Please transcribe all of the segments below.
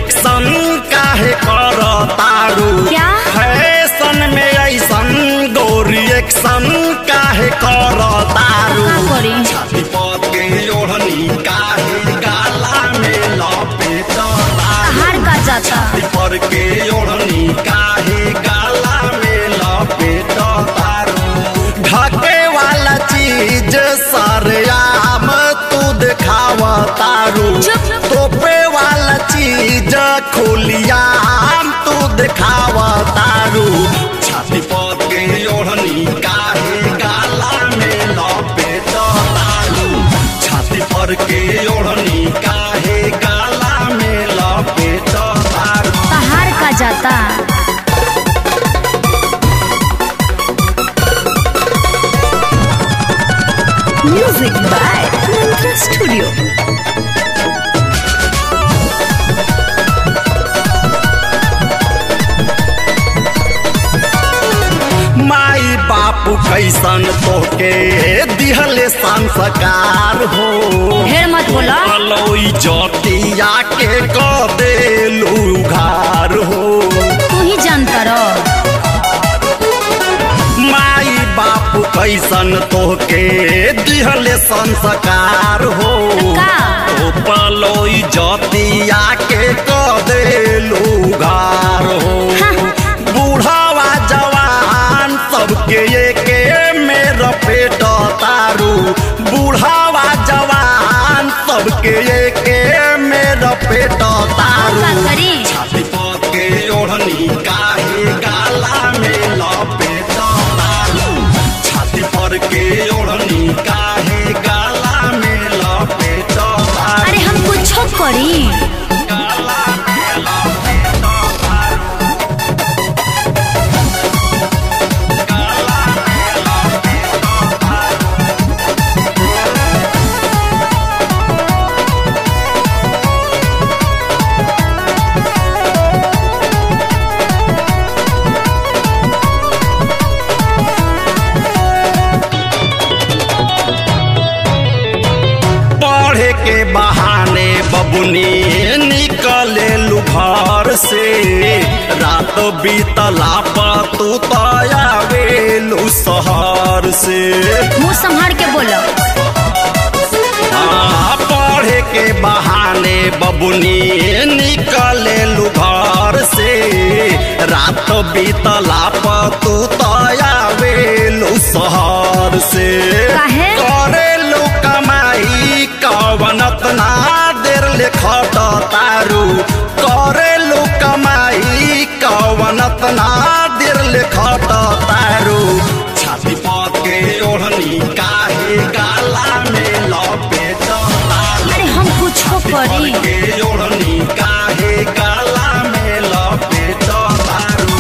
Action काहे कर तारू क्या? फैशन में ऐसन गोरी एक्शन काहे कर तारू का करी छाती पर के ओढ़नी काहे गाला में लपेट तारू हार का जाता पर के ओढ़नी काहे गाला में लपेट तारू ढके वाला चीज सरयाम तू दिखाव तारू चुप। तोपे वाला चीज खोलियाम तू दिखाव तारू छाती पर के ओढ़नी काहे गाला में लपेट तारू छाती पर के ओढ़नी काहे गाला में लपेट तारू हार का जाता म्यूजिक बाय मंत्रा स्टूडियो माई बापू कैसन तोके दिहले संस्कार हो ढेर मत बोला अलोई जतिया के क देलू घार हो तू ही जानता रह माई बापू कैसन तोके दिहले संस्कार हो का? तो पलोई जतिया के क देलू घार हो हाँ। बूढ़ावा जवान सबके एके में रपेट तारू बूढ़ावा जवान सबके एके में रपेट तारू का करी छाती पर के ओढ़नी काहे गाला में लपेट तारू छाती पर के ओढ़नी काहे गाला में लपेट तारू अरे हम कुछो करी गाला में लपेट तारू गाला में लपेट तारू पढ़े के बहाने बबुनी निकले घर से रात बीतला पर तू तयावेलू शहर से मुंह संभार के बोलो हाँ, पढ़े के बहाने बबुनी निकले घर से रात बीतला पर तू तयावेलू शहर से काहे? करेलू कमाई कवनत ना देर ले खट तारू करेलू कमाई कवनत ना देर ले खट तारू छाती पर के ओढ़नी काहे गाला में लपेट तारू अरे हम कुछो करी के ओढ़नी काहे गाला में लपेट तारू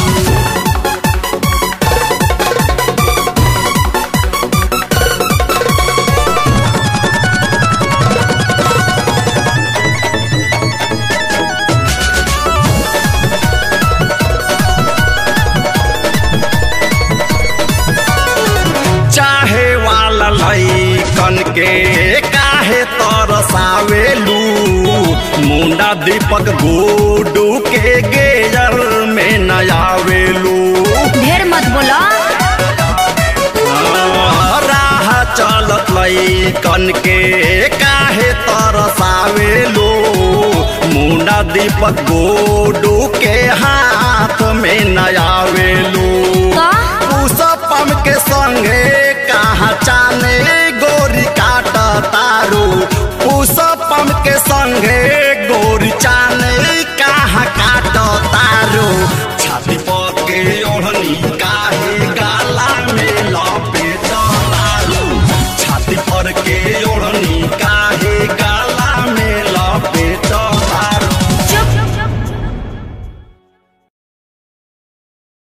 चाहे वाला लैकन के काहे तरसावेलू मुंडा दीपक गुडू के गेयर में नयावेलू ढेर मत बोलो राह चलत लैकन के काहे तरसावेलू मुंडा दीपक गुडू के हाथ में नयावेलू का उसपम के संगे कहा चाले